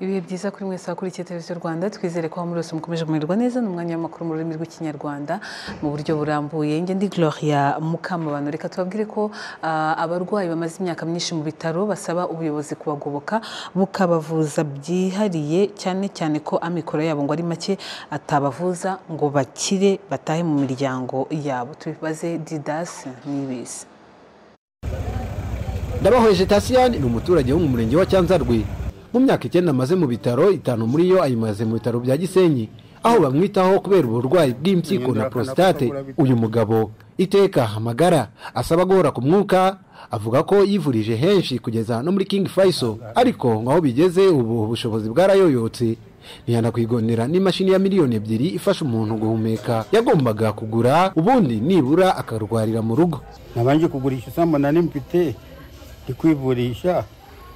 ibihe byiza kuri mwese abakurikiye televiziyo rwanda twizere ko muri wese mukomeje kumererwa neza ni umwanya w'amakuru mu rurimi rw'ikinyarwanda mu buryo burambuye njye ndi gloria mukamabano reka tubabwire ko ah, abarwayi bamaze imyaka myinshi mu bitaro basaba ubuyobozi kubagoboka bukabavuza byihariye cyane cyane ko amikoro yabo ngo ari make atabavuza ngo bakire batahe mu miryango yabo tubibaze didasi n'ibizi ndabahoye jetasiyani ni umuturage wo mu murenge wa cyanzarwe mu myaka icyenda amaze mu bitaro itanu muri yo ayimaze mu bitaro bya gisenyi aho bamwitaho kubera uburwayi bw'impyiko na prostate uyu mugabo iteka amagara asaba guhora ku mwuka avuga ko yivurije henshi kugeza no muri king faisal ariko ngo aho bigeze ubu ubushobozi bwarayoyotse ntiyanakwigonera n'imashini ya miliyoni ebyiri ifasha umuntu guhumeka yagombaga kugura ubundi nibura akarwarira mu rugo nabanje kugurisha isambu nari mfite ndi kwivurisha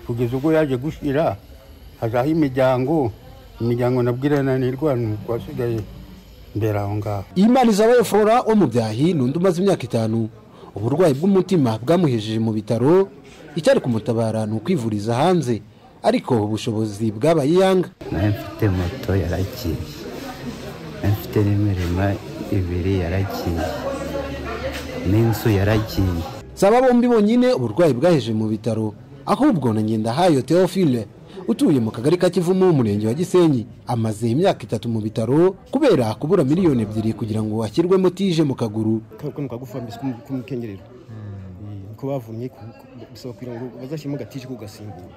kugeza ubwo yaje gushira hazaho imiryango imiryango nabwirananirwa ni ukwasigaye mbere aho ngaho imarizabayo flora wo mu byahi ni undi umaze imyaka itanu uburwayi bw'umutima bwamuhejeje mu bitaro icyari kumutabara ni ukwivuriza hanze ariko ubushobozi bwabaye iyanga nawe mfite moto yaragiye nawe mfite n'imirima ibiri yaragiye n'inzu yaragiye zaba bombi bonyine uburwayi bwaheje mu bitaro ahubwo na ngendahayo teofile utuye mu kagari ka kivumu umurenge wa gisenyi amaze imyaka itatu mu bitaro kubera kubura miliyoni ebyiri kugira ngo ashyirwemo tije mu kaguru kano kagufa mbese k'umukengerero ko bavumye ku- ku- bisaba kugira ngo bazashyiremo agatije ko gasimbura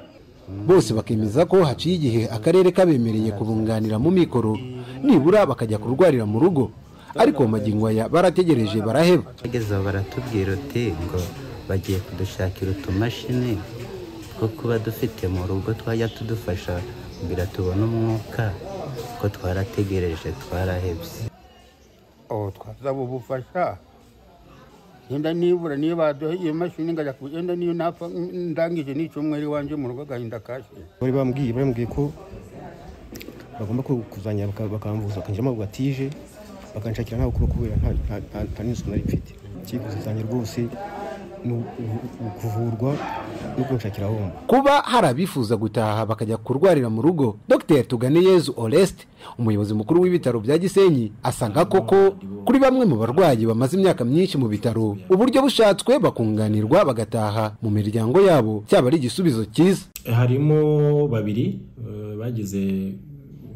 bose bakemeza ko haciye igihe akarere kabemereye kubunganira mu mikoro nibura bakajya kurwarira mu rugo ariko magingo aya barategereje baraheba bageze aho baratubwira uti ngo bagiye kudushakira utumashini two kuba dufite mu rugo twajya tudufasha kugira tubone umwuka ko twarategereje twarahebye aho twasaba ubufasha yenda nibura niyo baduha iyo mashini ngajya ku yenda niyo napfa ndangije n'icyumweru iwanjye mu rugo agahinda kashe bari bambwiye bambwiye ko bagomba ku- kuzanya baka- bakambuza bakanjiramo agatije bakanshakira ntawe kuba kubera nta- nta- nta- nta n'inzu nari mfite icyifuzo zanjye rwose ni u- u- u- kuvurwa no kunshakira aho mba kuba hari abifuza gutaha bakajya kurwarira mu rugo dr tuganeyezu oreste umuyobozi mukuru w'ibitaro bya gisenyi asanga koko kuri bamwe mu barwayi bamaze imyaka myinshi mu bitaro uburyo bushatswe bakunganirwa bagataha mu miryango yabo cyaba ari igisubizo cyiza harimo babiri eh, bagize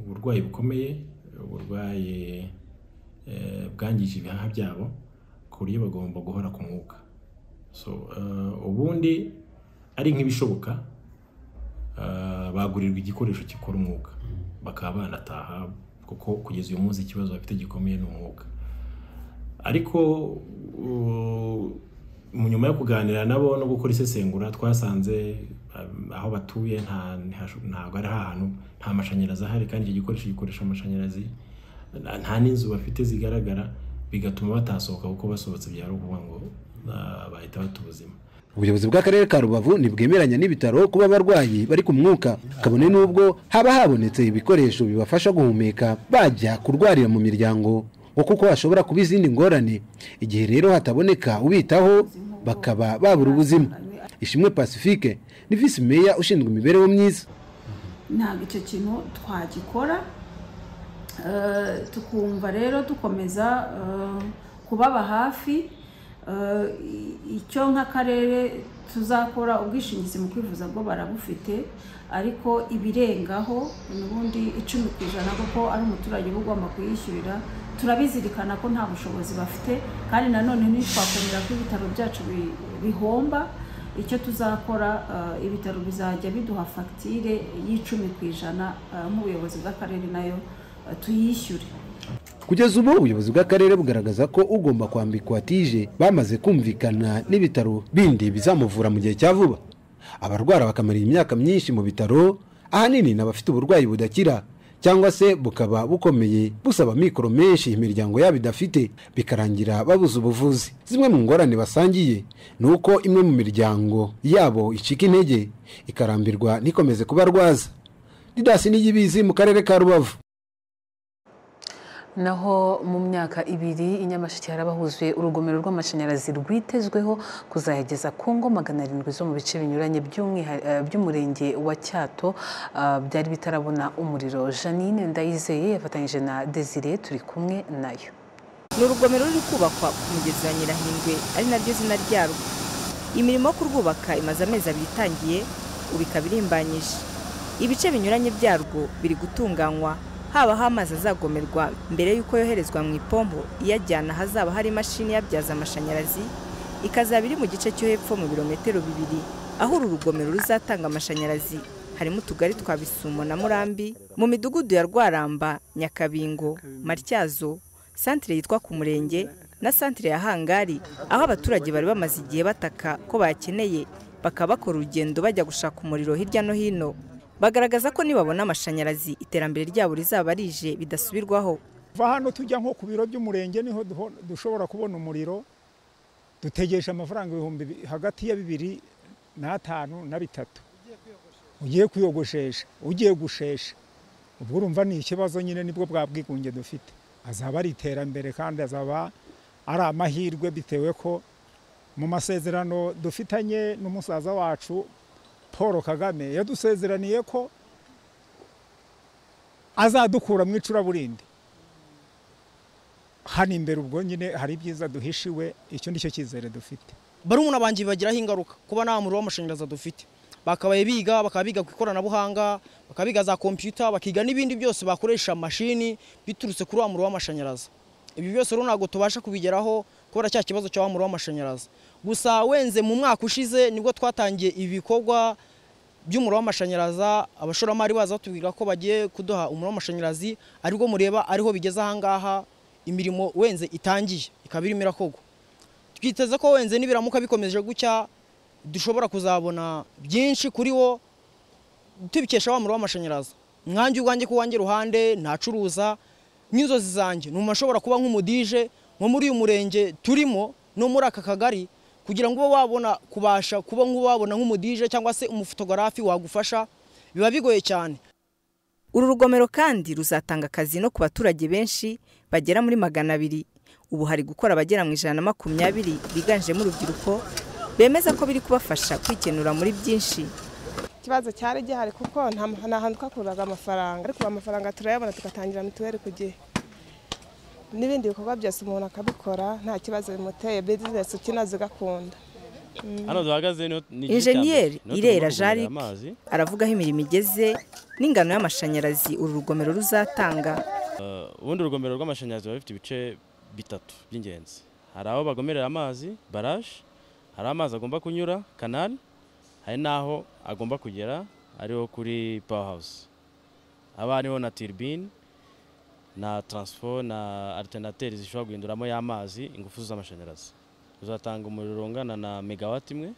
uburwayi bukomeye uburwayi eh, bwangije ibihaha byabo ku buryo bagomba guhora ku mwuka so eh, ubundi ari nk'ibishoboka eh, bagurirwa igikoresho gikora umwuka bakaba banataha kuko kugeza uyu munsi ikibazo bafite gikomeye ni umwuka ariko u- mu nyuma yo kuganira nabo no gukora isesengura twasanze um, aho batuye nta- ntihash- ntabwo ari ahantu nta mashanyarazi ahari kandi icyo gikoresho gikoresha amashanyarazi nta- nta n'inzu bafite zigaragara bigatuma batasohoka kuko basohotse byari ukuvuga ngo ah, bahita bata ubuzima ubuyobozi bw'akarere ka rubavu ntibwemeranya n'ibitaro kuba abarwayi bari ku mwuka kabone n'ubwo haba habonetse ibikoresho bibafasha guhumeka bajya kurwarira mu miryango ngo kuko hashobora kuba izindi ngorane igihe rero hataboneka ubitaho bakaba babura ubuzima ishimwe pacifique ni visi meya ushinzwe imibereho myiza ntabwo icyo kintu twagikora Eh, tukumva rero dukomeza eh, kubaba hafi Eh, i- icyo nk'akarere tuzakora ubwishingizi mu kwivuza bwo barabufite ariko ibirengaho n'ubundi icumi ku ijana kuko ari umuturage uba ugomba kuyishyurira turabizirikana ko nta bushobozi bafite kandi nanone ntitwakorera ko ibitaro byacu bi- bihomba icyo tuzakora eh, ibitaro bizajya biduha fagitire y'icumi ku ijana eh, nk'ubuyobozi bw'akarere nayo eh, tuyishyure kugeza ubu ubuyobozi bw'akarere bugaragaza ko ugomba kwambikwa tije bamaze kumvikana n'ibitaro bindi bizamuvura mu gihe cya vuba abarwara bakamarira imyaka myinshi mu bitaro ahanini ni abafite uburwayi budakira cyangwa se bukaba bukomeye busaba amikoro menshi imiryango yabo idafite bikarangira babuze ubuvuzi zimwe mu ngorane basangiye ni uko imwe mu miryango yabo icika intege ikarambirwa n'ikomeze kubarwaza didasi n'iyibizi mu karere ka rubavu naho mu myaka ibiri i nyamasheke harabahuzuye urugomero rw'amashanyarazi rwitezweho kuzayageza ku ngo magana arindwi zo mu bice binyuranye by'umwiha- eh, by'umurenge wa cyato ah, byari bitarabona umuriro janine ndayizeye yafatanyije na desire turi kumwe nayo ni urugomero ruri kubakwa ku mugezi wa nyirahindwe ari naryo zina ryarwo imirimo yo kurwubaka imaze amezi abiri itangiye ubu ikaba irimbanyije ibice binyuranye byarwo biri gutunganywa habaho amazi azagomerwa mbere y'uko yoherezwa mu ipombo iyajyana ahazaba hari imashini iyabyaza amashanyarazi ikazaba iri mu gice cyo hepfo mu birometero bibiri aho uru rugomero ruzatanga amashanyarazi harimo utugari twa bisumo na murambi mu midugudu ya rwaramba nyakabingo matyazo santire yitwa ku murenge na santire ya hangari aho abaturage bari bamaze igihe bataka ko bakeneye bakaba bakora urugendo bajya gushaka umuriro hirya no hino bagaragaza ko nibabona amashanyarazi iterambere ryabo rizaba rije bidasubirwaho kuva hano tujya nko ku biro by'umurenge niho duho- dushobora kubona umuriro dutegereje amafaranga ibihumbi bi- hagati ya bibiri n'atanu na bitatu ugiye kuyogoshesha ugiye gushesha ubwo urumva ni ikibazo nyine nibwo bwa bwigunge dufite azaba ari iterambere kandi azaba ari amahirwe bitewe ko mu masezerano dufitanye n'umusaza wacu paul kagame yadusezeraniye ko azadukura mu icuraburindi hano imbere ubwo nyine hari ibyiza duhishiwe icyo ni cyo cyizere dufite barumuna banjye bibagiraho ingaruka kuba nta muriro w'amashanyarazi dufite bakabaye biga bakaba biga ku ikoranabuhanga bakaba biga za kompiyuta bakiga n'ibindi byose bakoresha mashini biturutse kuri wa muriro w'amashanyarazi ibi byose rero ntabwo tubasha kubigeraho kubera cya kibazo cya wa muriro w'amashanyarazi gusa wenze mu mwaka ushize nibwo twatangiye ibikorwa by'umuriro w'amashanyarazi abashoramari baza batubwira ko bagiye kuduha umuriro w'amashanyarazi aribwo mureba ariho bigeze ahangaha imirimo wenze itangiye ikaba irimo irakorwa twiteze ko wenze nibiramuka bikomeje gutya dushobora kuzabona byinshi kuri wo tubikesha wa muriro w'amashanyarazi mwanjye ubwanjye ku wanjye ruhande ntacuruza n'inzozi zanjye ni umuntu ashobora kuba nk'umudije nko muri uyu murenge turimo no muri aka kagari kugira ngo ube wabona kubasha kuba nk'uwabona nk'umudije cyangwa se umufotogarafi wagufasha biba bigoye cyane uru rugomero kandi ruzatanga akazi no ku baturage benshi bagera muri magana abiri ubu hari gukora abagera mu ijana na makumyabiri biganjemo urubyiruko bemeza ko biri kubafasha kwikenura muri byinshi ikibazo cyari gihari kuko nta nta hantu twakuraga amafaranga ariko ubu amafaranga turayabona tugatangira mituweli ku gihe n'ibindi bikorwa byose umuntu akabikora nta kibazo bimuteye bizinesi ukina zigakunda hano duhagaze niho- ni igice cya mbere. injeniyeri Niho irera tugomba kuvomera jarike amazi aravuga aho imirimo igeze n'ingano y'amashanyarazi uru rugomero ruzatanga Eh, ubundi urugomero rw'amashanyarazi ruba rufite ibice bitatu by'ingenzi hari aho bagomerera amazi baraje hari amazi agomba kunyura kanari hari n'aho agomba kugera ariho kuri power house haba hariho na turbine na transfo na alternateri zishobora guhinduramo y'amazi ingufu z'amashanyarazi ruzatanga umuriro ungana na megawati imwe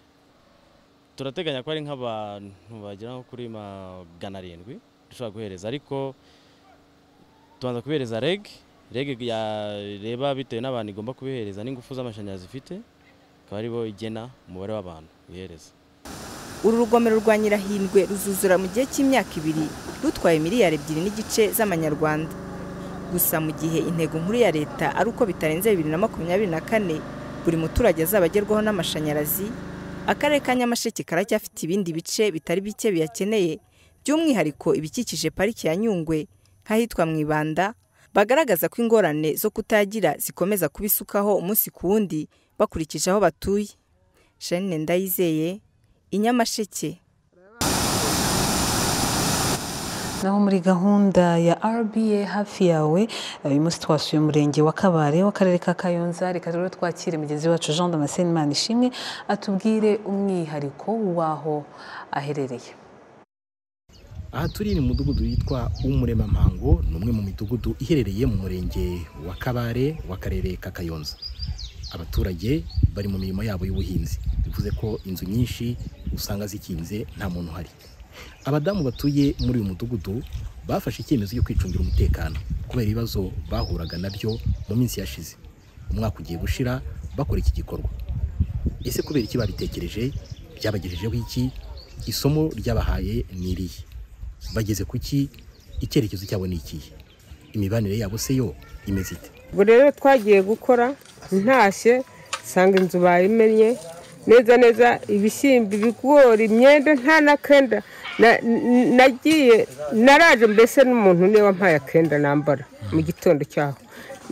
turateganya ko ari nk'abantu bagera nko kuri magana arindwi dushobora guhereza ariko tubanza kubihereza reg reg yareba bitewe n'abantu igomba kubihereza n'ingufu z'amashanyarazi ifite akaba aribo igena umubare w'abantu ihereza uru rugomero rwa nyirahindwe ruzuzura mu gihe cy'imyaka ibiri rutwaye miliyari ebyiri n'igice z'amanyarwanda gusa mu gihe intego nkuru ya leta ari uko bitarenze bibiri na makumyabiri na kane buri muturage azaba agerwaho n'amashanyarazi akarere ka nyamasheke karacyafite ibindi bice bitari bike biyakeneye by'umwihariko ibikikije pariki ya nyungwe nk'ahitwa mu ibanda bagaragaza ko ingorane zo kutayagira zikomeza kubisukaho umunsi ku wundi bakurikije aho batuye shanine ndayizeye inyamasheke naho muri gahunda ya RBA hafi yawe uyu munsi twasuye umurenge wa kabare w'akarere ka kayonza reka rero twakire mugenzi wacu jean damascene manishimwe atubwire umwihariko w'aho aherereye aha turi ni umudugudu witwa umuremampango ni umwe mu midugudu iherereye mu murenge wa kabare w'akarere ka kayonza abaturage bari mu mirimo yabo y'ubuhinzi bivuze ko inzu nyinshi usanga zikinze nta muntu uhari abadamu batuye muri uyu mudugudu bafashe icyemezo cyo kwicungira umutekano kubera ibibazo bahuraga nabyo mu minsi yashize umwaka ugiye gushira bakora iki gikorwa ese kubera iki babitekereje byabagejejeho iki isomo ryabahaye ni irihe bageze ku ki icyerekezo cyabo ni ikihe imibanire yabo se yo imeze ite ubwo rero twagiye gukora ntashye nsanga inzu bayimenye neza neza ibishyimbo ibigori imyenda nta n'akenda nagiye naraje mbese n'umuntu niwe wampaye akenda nambara mu gitondo cyaho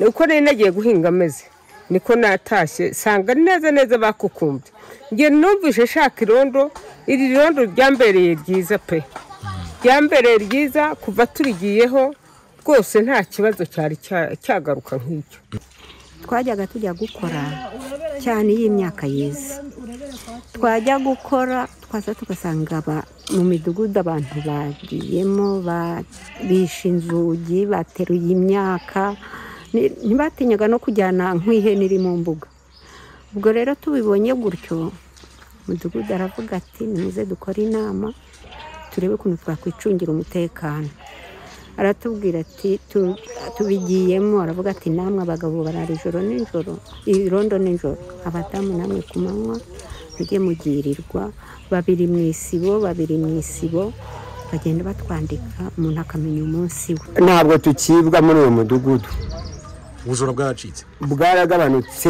uko nari nagiye guhinga ameze niko natashye nsanga neza neza bakukumbye njye numvise nshaka irondo iri rondo ryambereye ryiza pe ryambereye ryiza kuva turigiyeho rwose nta kibazo cyari cyagaruka nk'icyo twajyaga tujya gukora cyane iyi myaka yeze twajya gukora twaza tugasanga mu midugudu abantu bagiyemo bishe inzugi bateruye imyaka ntibatinyaga no kujyana nk'ihene iri mu mbuga ubwo rero tubibonye gutyo umudugudu aravuga ati nimuze dukore inama turebe ukuntu twakwicungira umutekano aratubwira ati tubigiyemo aravuga ati namwe abagabo barara ijoro nijoro irondo nijoro abadamu namwe ku manywa mujye mugirirwa babiri mu isibo babiri mu isibo bagenda batwandika umuntu akamenya umunsi we ntabwo tukibwa muri uwo mudugudu ubujura bwaracitse bwaragabanutse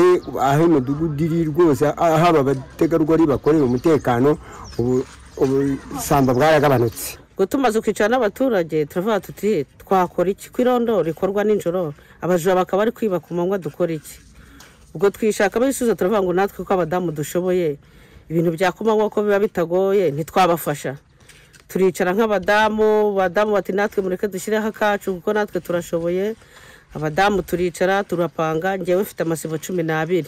aho imidugudu iri rwose haba abategarugori bakorera umutekano ubusamba bwaragabanutse ngo tumaze kwicara n'abaturage turavuga tuti twakora iki ku irondo rikorwa nijoro abajura bakaba bari kwiba ku manywa dukora iki ubwo twishakamo ibisubizo turavuga ngo natwe ko abadamu dushoboye ibintu bya ku manywa ko biba bitagoye ntitwabafasha turicara nk'abadamu abadamu bati natwe mureke dushyireho akacu kuko natwe turashoboye abadamu turicara turapanga ngewe ufite amasibo cumi n'abiri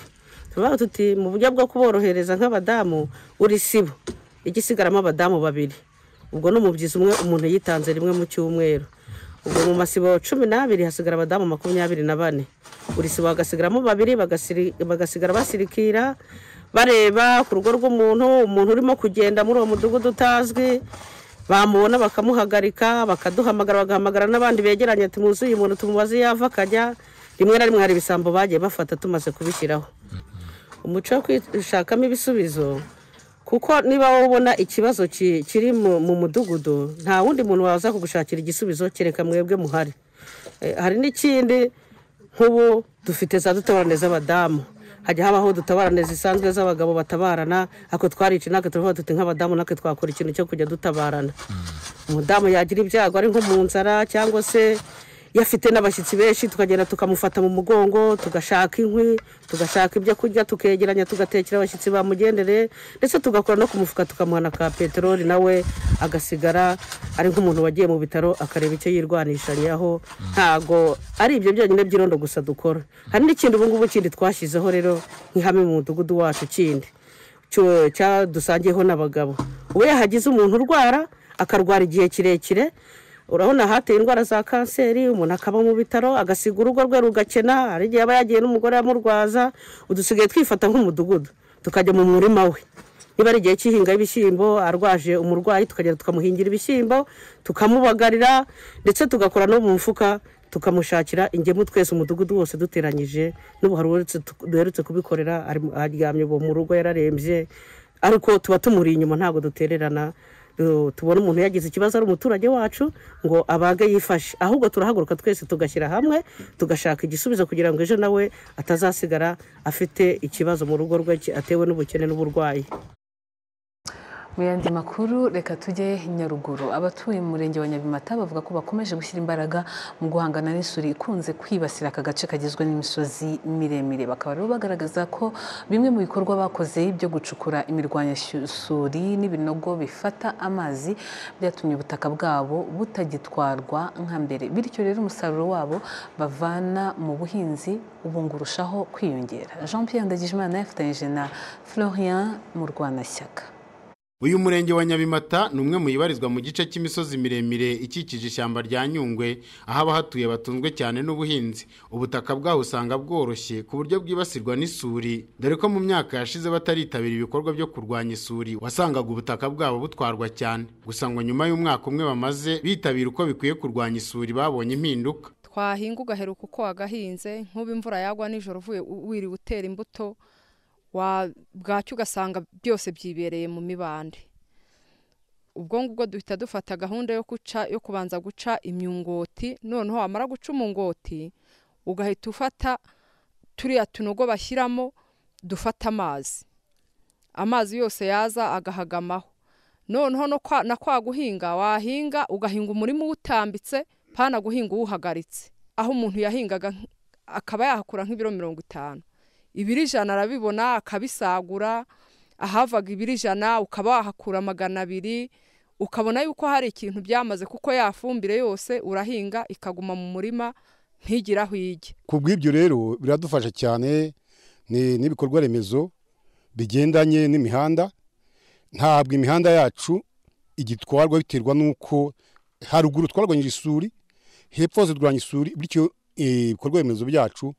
turavuga tuti mu buryo bwo kuborohereza nk'abadamu uri sibo igisigaramo abadamu babiri ubwo ni umubyizi umwe umuntu yitanze rimwe mu cyumweru ubwo mu masibo cumi n'abiri hasigara abadamu makumyabiri na bane buri sibo bagasigaramo babiri bagasigara basirikira bareba ku rugo rw'umuntu umuntu urimo kugenda muri uwo mudugudu utazwi bamubona bakamuhagarika bakaduhamagara bagahamagara n'abandi begeranye ati muzi uyu muntu tumubaze yava akajya rimwe na rimwe hari ibisambo bagiye bafata tumaze kubishyiraho umuco wo kwishakamo ibisubizo kuko niba wowe ubona ikibazo kiri mu mudugudu nta wundi muntu waza kugushakira igisubizo kereka mwebwe muhari hari n'ikindi nk'ubu dufite za dutobarane z'abadamu hajya habaho dutobarane zisanzwe z'abagabo batabarana ako twarica natwe turavuga tuti nk'abadamu natwe twakora ikintu cyo kujya dutabarana umudamu yagira ibyago ari nko mu nzara cyangwa se yafite n'abashyitsi benshi tukagenda tukamufata mu mugongo tugashaka inkwi tugashaka ibyo kurya tukegeranya tugatekera abashyitsi bamugendere ndetse tugakora no ku mufuka tukamuhana ka peteroli nawe agasigara ari nk'umuntu wagiye mu bitaro akareba icyo yirwanishariyeho ntago ari ibyo byonyine by'irondo gusa dukora hari n'ikintu ubu ngubu kindi twashyizeho rero nk'ihame mu mudugudu wacu kindi dusangiyeho n'abagabo ubu yahagize umuntu urwara akarwara igihe kirekire urabona hateye indwara za kanseri umuntu akaba mu bitaro agasiga urugo rwe rugakena hari igihe aba yagiye n'umugore amurwaza udusigaye twifata nk'umudugudu tukajya mu murima we niba ari igihe cy'ihinga y'ibishyimbo arwaje umurwayi tukagenda tukamuhingira ibishyimbo tukamubagarira ndetse tugakora no mu mufuka tukamushakira ingemu twese umudugudu wose duteranyije n'ubu hari duherutse kubikorera aryamye mu rugo yararembye ariko tuba tumuri inyuma ntabwo dutererana tubona umuntu yagize ikibazo ari umuturage wacu ngo abage yifashe ahubwo turahaguruka twese tugashyira hamwe tugashaka igisubizo kugira ngo ejo nawe atazasigara afite ikibazo mu rugo rwe atewe n'ubukene n'uburwayi mu yandi makuru reka tujye nyaruguru abatuye mu murenge wa nyabimata bavuga ko bakomeje gushyira imbaraga mu guhangana n'isuri ikunze kwibasira aka gace kagizwe n'imisozi miremire bakaba rero bagaragaza ko bimwe mu bikorwa bakoze byo gucukura imirwanyasuri n'ibinogo bifata amazi byatumye ubutaka bwabo butagitwarwa nka mbere bityo rero umusaruro wabo bavana mu buhinzi ubungurushaho kwiyongera jean Pierre Ndagijimana yafatanyije na florian murwanashyaka uyu murenge wa nyabimata ni umwe mu ibarizwa mu gice cy'imisozi miremire ikikije ishyamba rya nyungwe aho abahatuye batunzwe cyane n'ubuhinzi ubutaka bwaho usanga bworoshye ku buryo bwibasirwa n'isuri dore ko mu myaka yashize bataritabira ibikorwa byo kurwanya isuri wasangaga ubutaka bwabo butwarwa cyane gusa ngo nyuma y'umwaka umwe bamaze bitabira uko bikwiye kurwanya isuri babonye impinduka twahinga ugaheruka uko wagahinze nk'uba imvura yagwa nijoro uvuye wiriwe utera imbuto bwacyo ugasanga byose byibereye mu mibande ubwo ngubwo duhita dufata gahunda yo guca yo kubanza guca imyungoti noneho wamara guca umungoti ugahita ufata turiya tunogo bashyiramo dufata amazi amazi yose yaza agahagamaho noneho no kwa na kwa guhinga wahinga ugahinga umurima uwutambitse pana guhinga uwuhagaritse aho umuntu yahingaga akaba yahakura nk'ibiro mirongo itanu ibiro ijana arabibona akabisagura ahavaga ibiro ijana ukaba wahakura magana abiri ukabona yuko hari ikintu byamaze kuko yafumbire yose urahinga ikaguma mu murima ntigire aho ijya ku bw'ibyo rero biradufasha cyane n'ibikorwa remezo bigendanye n'imihanda ntabwo imihanda yacu igitwarwa biterwa n'uko haruguru twarwanyije isuri hepfo zirwanya isuri bityo ibikorwa remezo byacu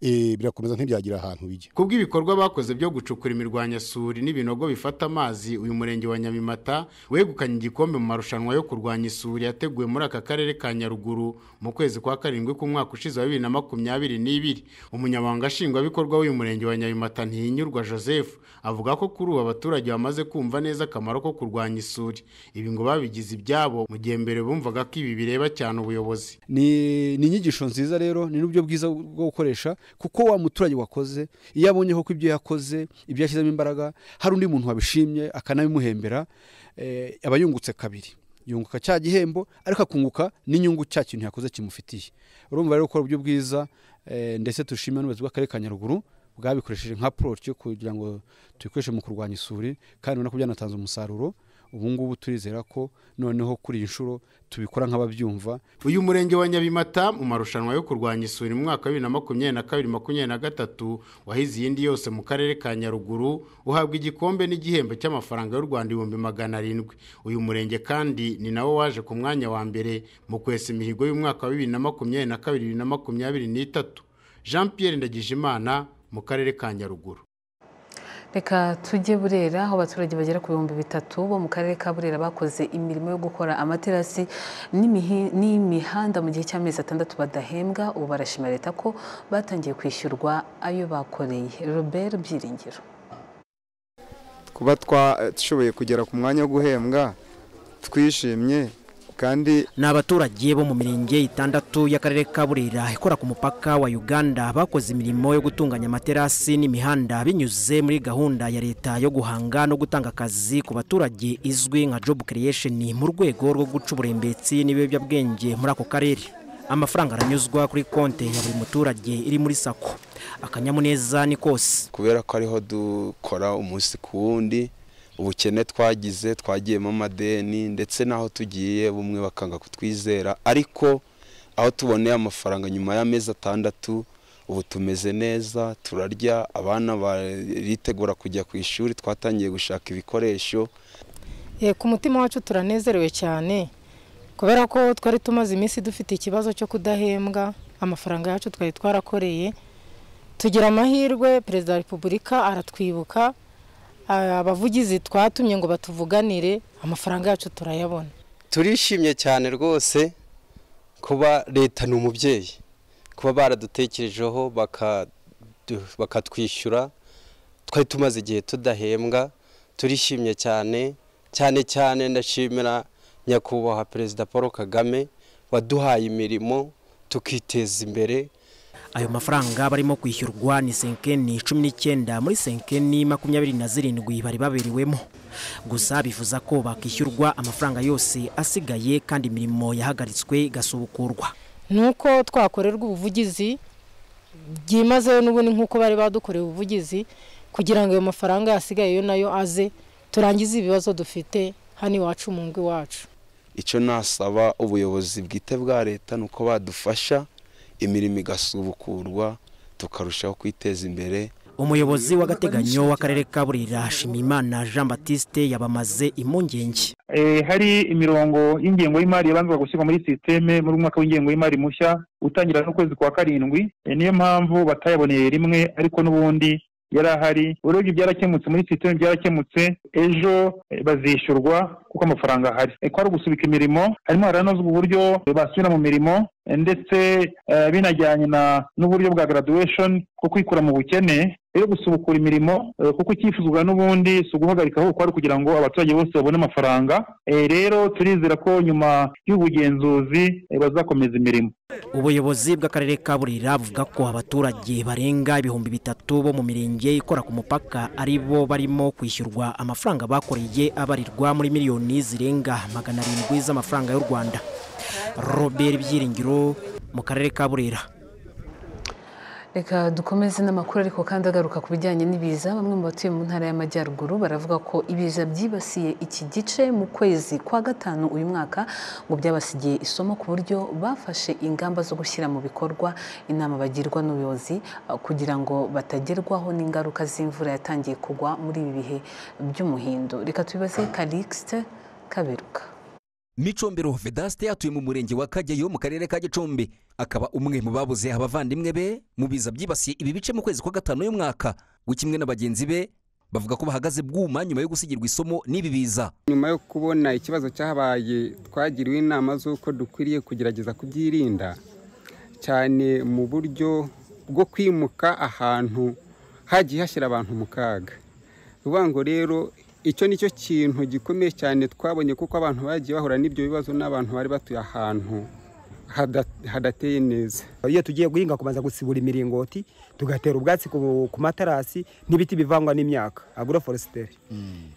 birakomeza ntibyagira ahantu bijya ku bw'ibikorwa bakoze byo gucukura imirwanyasuri n'ibinogo bifata amazi uyu murenge wa nyamimata wegukanye igikombe mu marushanwa yo kurwanya isuri yateguwe muri aka karere ka nyaruguru mu kwezi kwa karindwi k'umwaka ushize wa bibiri na makumyabiri n'ibiri umunyamabanga nshingwabikorwa w'uyu murenge wa nyamimata ntihinyurwa joseph avuga ko kuri ubu abaturage bamaze kumva neza akamaro ko kurwanya isuri ibi ngo babigize ibyabo mu gihe mbere bumvaga ko ibi bireba cyane ubuyobozi ni inyigisho nziza rero ni n'uburyo bwiza bwo gukoresha kuko wa muturage wakoze iyo abonye ko ibyo yakoze ibyo yashyizemo imbaraga hari undi muntu wabishimye akanabimuhembera aba yungutse kabiri yunguka cya gihembo ariko akunguka n'inyungu cya kintu yakoze kimufitiye urumva rero gukora uburyo bwiza ndetse dushimira n'ubuyobozi bw'akarere ka nyaruguru bwabikoresheje nka poroci kugira ngo tubikoreshe mu kurwanya isuri kandi ubona ko byanatanze umusaruro ubu ngubu turizera ko noneho kuri iyi nshuro tubikora nk'ababyumva uyu murenge wa nyabimata mu marushanwa yo kurwanya isuri mu mwaka wa bibiri na makumyabiri na kabiri makumyabiri na gatatu wahize iyindi yose mu karere ka nyaruguru uhabwa igikombe n'igihembo cy'amafaranga y'u rwanda ibihumbi magana arindwi uyu murenge kandi ni nawo waje ku mwanya wa mbere mu kwesa imihigo y'umwaka wa bibiri na makumyabiri na kabiri bibiri na makumyabiri n'itatu jean Pierre ndagijimana mu karere ka nyaruguru reka tujye burera aho abaturage bagera ku bihumbi bitatu bo mu karere ka burera bakoze imirimo yo gukora amaterasi n'imihanda mu gihe cy'amezi atandatu badahembwa ubu barashima leta ko batangiye kwishyurwa ayo bakoreye robert byiringiro kuba twashoboye kugera ku mwanya wo guhembwa twishimye kandi ni abaturage bo mu mirenge itandatu y'akarere ka burera ikora ku mupaka wa uganda bakoze imirimo yo gutunganya amaterasi n'imihanda binyuze muri gahunda ya leta yo guhanga no gutanga akazi ku baturage izwi nka job creation mu rwego rwo guca uburembetsi n'ibiyobyabwenge muri ako karere amafaranga aranyuzwa kuri konti ya buri muturage iri muri sako akanyamuneza ni kose kubera ko ariho dukora umunsi ku wundi ubukene twagize twagiyemo amadeni ndetse n'aho tugiye bumwe bakanga kutwizera ariko aho tuboneye amafaranga nyuma y'amezi atandatu ubu tumeze neza turarya abana baritegura kujya ku ishuri twatangiye gushaka ibikoresho ku mutima wacu turanezerewe cyane kubera ko twari tumaze iminsi dufite ikibazo cyo kudahembwa amafaranga yacu twari twarakoreye tugira amahirwe perezida wa repubulika aratwibuka abavugizi twatumye ngo batuvuganire amafaranga yacu turayabona turishimye cyane rwose kuba leta ni umubyeyi kuba baradutekerejeho bakatwishyura twari tumaze igihe tudahembwa turishimye cyane cyane cyane ndashimira nyakubahwa perezida paul kagame waduhaye imirimo tukiteza imbere ayo mafaranga barimo kwishyurwa ni senkeni cumi n'icyenda muri senkeni makumyabiri na zirindwi bari baberewemo gusa bifuza ko bakishyurwa amafaranga yose asigaye kandi imirimo yahagaritswe igasubukurwa ni uko twakorerwa ubuvugizi byimazeyo n'ubundi nk'uko bari badukoreye ubuvugizi kugira ngo ayo mafaranga yasigayeyo nayo aze turangize ibibazo dufite hano iwacu mu ngo iwacu icyo nasaba ubuyobozi bwite bwa leta ni uko badufasha imirimo igasubukurwa tukarushaho kwiteza imbere umuyobozi w'agateganyo w'akarere ka burera shimimana jean batiste yabamaze impungenge hari imirongo y'ingengo y'imari yabanzaga gushyirwa muri sisiteme muri mwaka w'ingengo y'imari mushya utangira n'ukwezi kwa karindwi niyo mpamvu batayaboneye rimwe ariko n'ubundi yari ahari urebye byarakemutse muri sisiteme byarakemutse ejo bazishyurwa kuko amafaranga ahari kwari ugusubika imirimo harimo haranozwa uburyo basubira mu mirimo ndetse binajyanye n'uburyo bwa graduation bwo kwikura mu bukene rero gusubukura imirimo eh, kuko icyifuzwa n'ubundi si uguhagarika ahubwo kwari kugira ngo abaturage bose babone amafaranga Eh, rero turizera ko nyuma y'ubugenzuzi eh, bazakomeza imirimo ubuyobozi bw'akarere ka burera buvuga ko abaturage barenga ibihumbi bitatu bo mu mirenge ikora ku mupaka ari bo barimo kwishyurwa amafaranga bakoreye abarirwa muri miliyoni zirenga magana arindwi z'amafaranga y'u rwanda robert byiringiro mu karere ka burera reka dukomeze n'amakuru ariko kandi agaruka ku bijyanye n'ibiza bamwe mu batuye mu ntara y'amajyaruguru baravuga ko ibiza byibasiye iki gice mu kwezi kwa gatanu uyu mwaka ngo byabasigiye isomo ku buryo bafashe ingamba zo gushyira mu bikorwa inama bagirwa n'ubuyobozi uh, kugira ngo batagerwaho n'ingaruka z'imvura yatangiye kugwa muri ibi bihe by'umuhindo reka tubibaze karikisite kaberuka mico mbero vedaste atuye mu murenge wa kageyo mu karere ka gicumbi akaba umwe mu babuze abavandimwe be mu biza byibasiye ibi bice mu kwezi kwa gatanu y'umwaka we kimwe na bagenzi be bavuga ko bahagaze bwuma nyuma yo gusigirwa isomo n'ibi biza nyuma yo kubona ikibazo cyahabaye twagiriwe inama z'uko dukwiriye kugerageza kubyirinda cyane mu buryo bwo kwimuka ahantu hagiye hashyira abantu mu kaga bivuga ngo rero icyo ni cyo kintu gikomeye cyane twabonye kuko abantu bagiye bahura n'ibyo bibazo n'abantu bari batuye ahantu hada- hadateye neza iyo tugiye guhinga kubanza gusibura imiringoti tugatera ubwatsi ku ku matarasi n'ibiti bivangwa n'imyaka agoroforositeri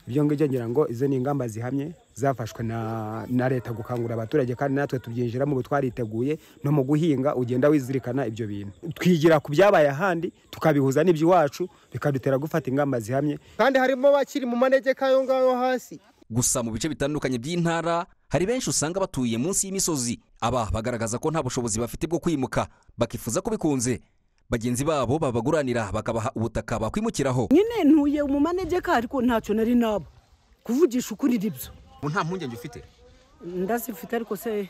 ibyo ngibyo ngira ngo izo ni ingamba zihamye zafashwe na na leta gukangurira abaturage kandi natwe tubyinjiramo ubu twariteguye no mu guhinga ugenda wizirikana ibyo bintu twigira ku byabaye ahandi tukabihuza n'iby'iwacu bikadutera gufata ingamba zihamye kandi harimo bakiri mu manegeka ayo ngayo hasi gusa mu bice bitandukanye by'intara hari benshi usanga batuye munsi y'imisozi aba bagaragaza ko nta bushobozi bafite bwo kwimuka bakifuza ko bikunze bagenzi babo babaguranira bakabaha ubutaka bakwimukiraho nyine ntuye mu manegeka ariko ntacyo nari naba kuvugisha ukuri nibyo nta mpungenge ufite ndazifite ariko se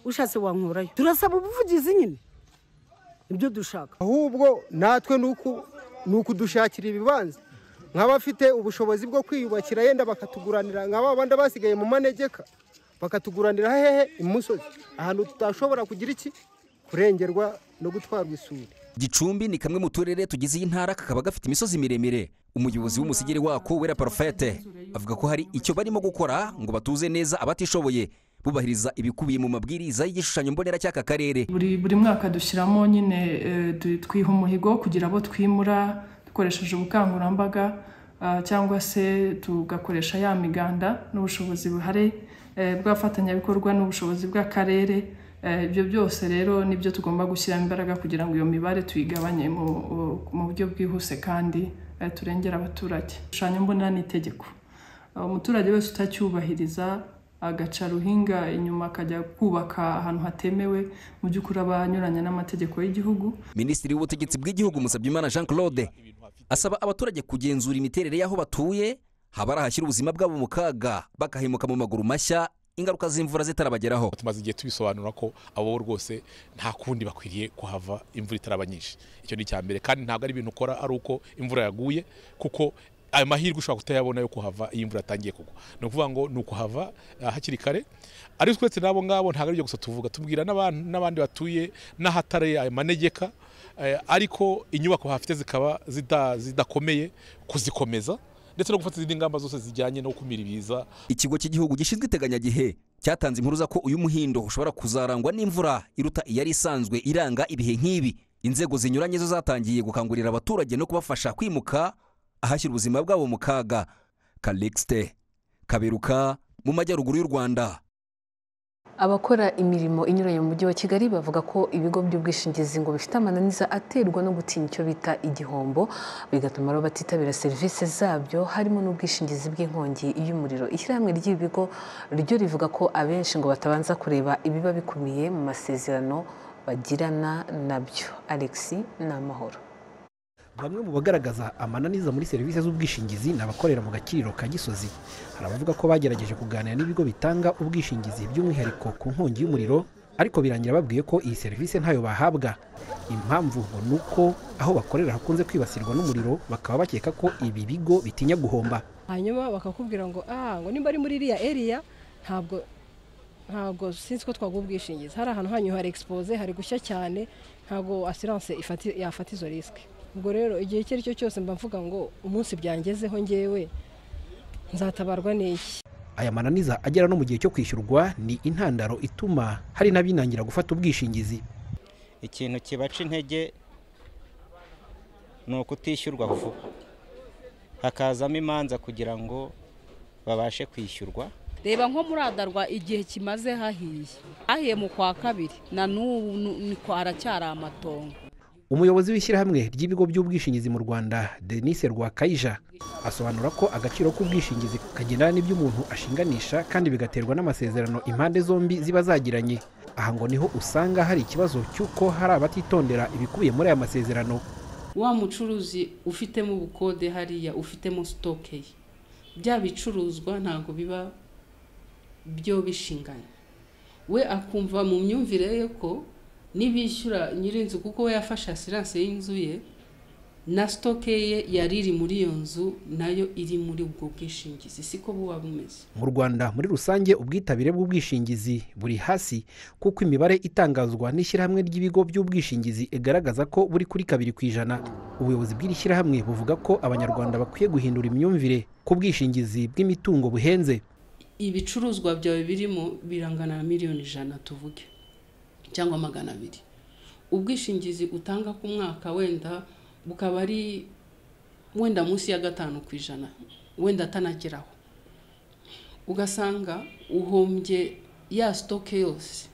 ushatse wankurayo turasaba ubuvugizi nyine nibyo dushaka ahubwo natwe ni ukudushakira ibibanza nk'abafite ubushobozi bwo kwiyubakira yenda bakatuguranira nka ba bandi basigaye mu manegeka bakatuguranira hehe imusozi ahantu tutashobora kugira iki kurengerwa no gutwarwa isuri gicumbi ni kamwe mu turere tugize iyi ntara kakaba gafite imisozi miremire umuyobozi w'umusigere wako wera parofete avuga ko hari icyo barimo gukora ngo batuze neza abatishoboye bubahiriza ibikubiye mu mabwiriza y'igishushanyo mbonera cy'aka karere buri buri mwaka dushyiramo nyine eh, du- twiha umuhigo kugira abo twimura dukoresheje ubukangurambaga ah, cyangwa se tugakoresha ya miganda n'ubushobozi buhari eh, bw'abafatanyabikorwa n'ubushobozi bw'akarere Eh, ibyo byose rero nibyo tugomba gushyiramo imbaraga kugira ngo iyo mibare tuyigabanye mu mu buryo bwihuse kandi eh, turengera abaturage igishushanyo mbonera ni itegeko Uh, umuturage wese utacyubahiriza agaca ruhinga inyuma akajya kubaka ahantu hatemewe mu by'ukuri aba anyuranya n'amategeko y'igihugu minisitiri w'ubutegetsi bw'igihugu musabyimana jean claude asaba abaturage kugenzura imiterere y'aho batuye haba ari ahashyira ubuzima bwabo mu kaga bakahemuka mu maguru mashya ingaruka z'imvura zitarabageraho tumaze igihe tubisobanura ko abo rwose nta kundi bakwiriye kuhava imvura itaraba nyinshi icyo ni icya mbere kandi ntabwo ari ibintu ukora ari uko imvura yaguye kuko ayo mahirwe ushobora kutayabona yo kuhava iyo imvura yatangiye kugwa ni ukuvuga ngo ni ukuhava ah, hakiri kare ariko uretse n'abo ngabo ntabwo aribyo gusa tuvuga tubwira n'abantu n'abandi batuye n'ahatari ayo manegeka eh, ariko inyubako hafite zikaba zida- zidakomeye kuzikomeza ndetse no gufata izindi ngamba zose zijyanye no gukumira ibiza ikigo cy'igihugu gishinzwe iteganyagihe cyatanze impuruza ko uyu muhindo ushobora kuzarangwa n'imvura iruta iyari isanzwe iranga ibihe nk'ibi inzego zinyuranye zo zatangiye gukangurira abaturage no kubafasha kwimuka ahashyira ubuzima bwabo mu kaga kalixite kaberuka mu majyaruguru y'u rwanda Abakora imirimo inyuranye mu mujyi wa Kigali bavuga ko ibigo by'ubwishingizi ngo bifite amananiza aterwa no gutinya icyo bita igihombo bigatuma rero batitabira serivisi zabyo harimo n'ubwishingizi bw'inkongi y'umuriro ishyirahamwe ry'ibigo ryo rivuga ko abenshi ngo batabanza kureba ibiba bikubiye mu masezerano bagirana nabyo Alexi ni amahoro bamwe mu bagaragaza amananiza muri serivisi z'ubwishingizi ni abakorera mu gakiriro ka gisozi hari abavuga ko bagerageje kuganira n'ibigo bitanga ubwishingizi by'umwihariko ku nkongi y'umuriro ariko birangira babwiye ko iyi serivisi ntayo bahabwa impamvu ngo ni uko aho bakorera hakunze kwibasirwa n'umuriro bakaba bakeka ko ibi bigo bitinya guhomba hanyuma bakakubwira ngo ah ngo nimba ari muri iriya eriya ntabwo ntabwo sinzi ko twaguha ubwishingizi hari ahantu hanyu hari egisipoze hari gushya cyane ntabwo asiranse yafata izo risike ubwo rero igihe icyo ari cyo cyose mba mvuga ngo umunsi byangezeho ngewe nzatabarwa n'iki aya mananiza agera no mu gihe cyo kwishyurwa ni intandaro ituma hari n'abinangira gufata ubwishingizi ikintu kibaca intege ni ukutishyurwa vuba hakazamo imanza kugira ngo babashe kwishyurwa reba nko muradarwa igihe kimaze hahiye hahiye mu kwa kabiri na n'ubu ni kwa haracyari amatongo umuyobozi w'ishyirahamwe ry'ibigo by'ubwishingizi mu rwanda denise rwakayija asobanura ko agaciro k'ubwishingizi kagendana n'ibyo umuntu ashinganisha kandi bigaterwa n'amasezerano impande zombi ziba zagiranye aha ngo niho usanga hari ikibazo cy'uko hari abatitondera ibikubiye muri aya masezerano wa mucuruzi ufitemo ubukode hariya ufitemo sitoke ye bya bicuruzwa ntabwo biba byo bishinganye we akumva mu myumvire ye ko nibishyura nyir'inzu kuko we yafashe asiranse y'inzu ye na sitoke ye yari iri muri iyo nzu nayo iri muri ubwo bwishingizi siko buba bumeze mu rwanda muri rusange ubwitabire bw'ubwishingizi buri hasi kuko imibare itangazwa n'ishyirahamwe ry'ibigo by'ubwishingizi igaragaza ko buri kuri kabiri ku ijana ubuyobozi bw'iri shyirahamwe buvuga ko abanyarwanda bakwiye guhindura imyumvire ku bwishingizi bw'imitungo buhenze ibicuruzwa byawe birimo birangana na miliyoni ijana tuvuge cyangwa magana abiri ubwishingizi utanga ku mwaka wenda bukaba ari wenda munsi ya gatanu ku ijana wenda atanageraho ugasanga uhombye ya sitoke yose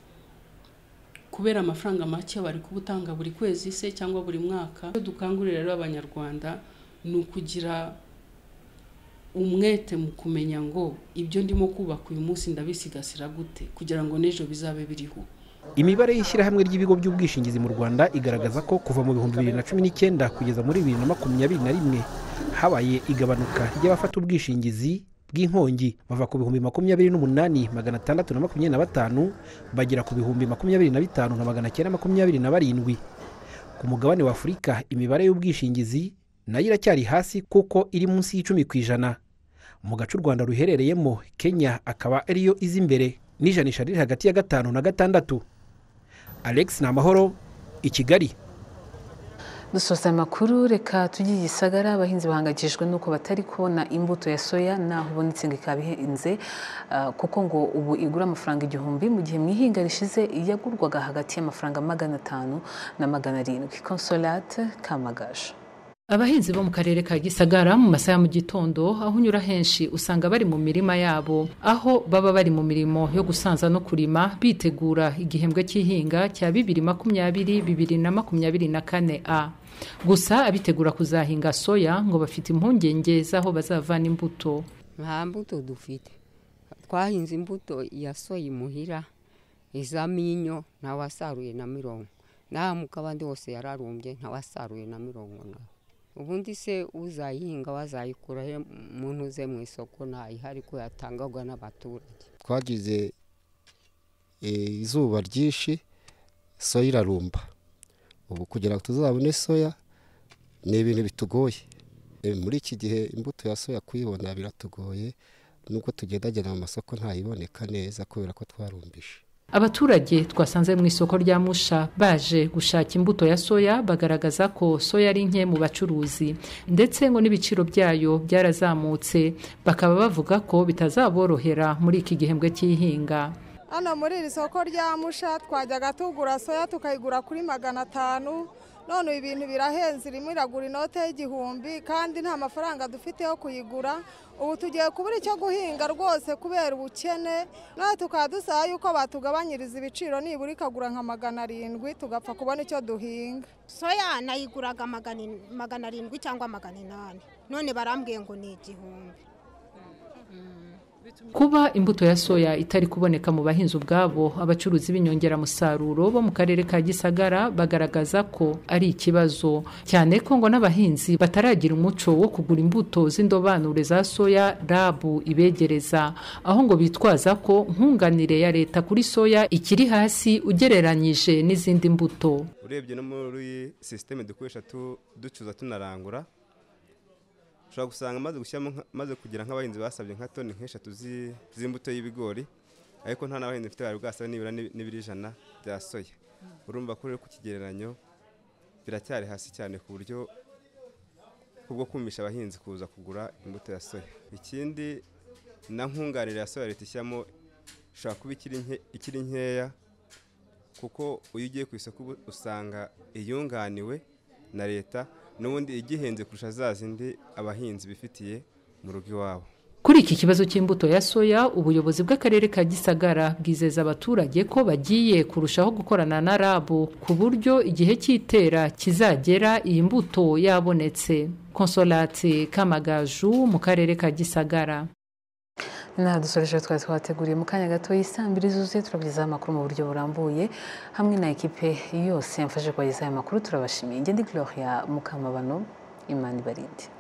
kubera amafaranga make bari kubutanga buri kwezi se cyangwa buri mwaka icyo dukangurira rero abanyarwanda ni ukugira umwete mu kumenya ngo ibyo ndimo kubaka uyu munsi ndabisigasira gute kugira ngo n'ejo bizabe biriho imibare y'ishyirahamwe ry'ibigo by'ubwishingizi mu rwanda igaragaza ko kuva mu bihumbi bibiri na cumi n'icyenda kugeza muri bibiri na makumyabiri na rimwe habaye igabanuka ry'abafata ubwishingizi bw'inkongi bava ku bihumbi makumyabiri n'umunani magana atandatu na makumyabiri na batanu bagera ku bihumbi makumyabiri na bitanu na magana cyenda makumyabiri na barindwi ku mugabane wa afurika imibare y'ubwishingizi nayo iracyari hasi kuko iri munsi y'icumi ku ijana mu gace u rwanda ruherereyemo kenya akaba ariyo izi imbere n'ijanisha riri hagati ya gatanu na gatandatu alex ni amahoro i kigali dusoza amakuru reka tujye i gisagara abahinzi bahangayikishijwe nuko batari kubona imbuto ya soya naho ubonetse ngo ikaba ihenze ah, kuko ngo ubu igura amafaranga igihumbi mu gihe mu ihinga rishize yagurwaga hagati y'amafaranga magana atanu na magana arindwi consolate kamagaju abahinzi bo mu karere ka gisagara mu masaha ya mu gitondo aho unyura henshi usanga bari mu mirima yabo aho baba bari mu mirimo yo gusanza no kurima bitegura igihembwe cy'ihinga cya bibiri makumyabiri bibiri na makumyabiri na kane a gusa abitegura kuzahinga soya ngo bafite impungenge z'aho bazavana imbuto nta mbuto dufite twahinze imbuto ya soya imuhira iza minyo ntawasaruye na mirongo naho mu kabandi hose yararumbye ntawasaruye na mirongo nawe ubundi se uzayihinga wazayikura he muntu uze mu isoko ntayihari ko yatangagwa n'abaturage twagize izuba ryinshi soya irarumba ubu kugira ngo tuzabone soya ni ibintu bitugoye muri iki gihe imbuto ya soya kuyibona biratugoye nubwo tugendagenda mu masoko ntayiboneka neza kubera ko twarumbije abaturage twasanze mu isoko rya musha baje gushaka imbuto ya soya bagaragaza ko soya ari nke mu bacuruzi ndetse ngo n'ibiciro byayo byarazamutse bakaba bavuga ko bitazaborohera muri iki gihembwe cy'ihinga hano muri iri soko rya musha twajyaga tugura soya tukayigura kuri magana atanu none ibintu birahenze irimo iragura inote y'igihumbi kandi nta mafaranga dufite yo kuyigura ubu tugiye kubura icyo guhinga rwose kubera ubukene nawe tukaba dusaba yuko batugabanyiriza ibiciro nibura ikagura nka magana arindwi tugapfa kubona icyo duhinga soya nayiguraga magana arindwi cyangwa magana inani none barambwiye ngo ni igihumbi kuba imbuto ya soya itari kuboneka mu bahinzi ubwabo abacuruzi b'inyongeramusaruro bo mu karere ka gisagara bagaragaza ko ari ikibazo cyane ko ngo n'abahinzi bataragira umuco wo kugura imbuto z'indobanure za soya rabu ibegereza aho ngo bitwaza ko nkunganire ya leta kuri soya ikiri hasi ugereranyije n'izindi mbuto urebye no muri sisiteme dukoresha ducuza tunarangura ushobora gusanga amaze gushyiramo maze kugira nk'abahinzi basabye nka toni nk'eshatu z'imbuto y'ibigori ariko nta n'abahinzi bafite bari bwasaba nibura n'ibiri ijana bya soya urumva ko rero ku kigereranyo biracyari hasi cyane ku buryo kubwo kumisha abahinzi kuza kugura imbuto ya soya ikindi na nkunganire ya soya leta ishyiramo ishobora kuba ikiri nke- ikiri nkeya kuko iyo ugiye ku isoko ubu- usanga iyunganiwe na leta n'ubundi igihenze kurusha za zindi abahinzi bifitiye mu rugo iwabo Kuri iki kibazo cy'imbuto ya soya, ubuyobozi bw'akarere ka Gisagara bwizeza abaturage ko bagiye kurushaho gukorana na RAB ku buryo igihe cy'itera kizagera iyi mbuto yabonetse. Consolate Kamagaju mu karere ka Gisagara. inaha dusoreje twari twateguriye mu kanya gato y'isambiri zuzuye turabyizaho amakuru mu buryo burambuye hamwe na ekipe yose yamfashe kubagezaho amakuru turabashimiye ngende gloria mukamabano imana ibarinde